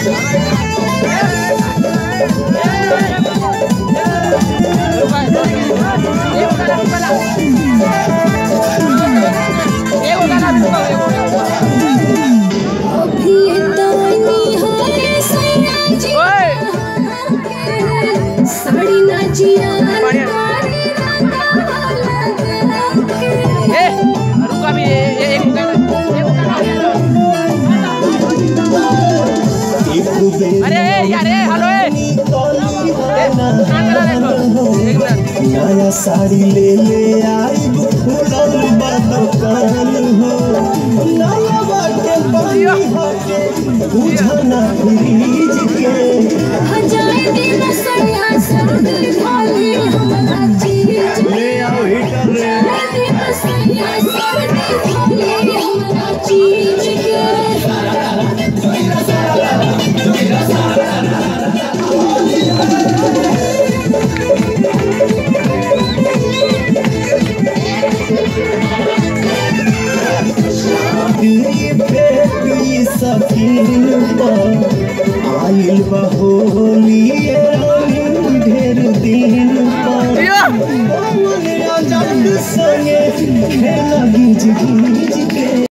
साड़ी नाचिया अरे यार हेलो नया साड़ी ले ले आई फूलल बदकान हो नया बाटे पानी हटे बुझना फ्रीज के हजाए दिन सैया सर्द खाली हमरा चीज ले आओ हीटर रे दिन सैया सर्द खाली हमरा चीज के दिली पे पी सकीन पर आइल बहोली रंग ढेर दिन पर पवन आजाद संगे खेला गीज गीज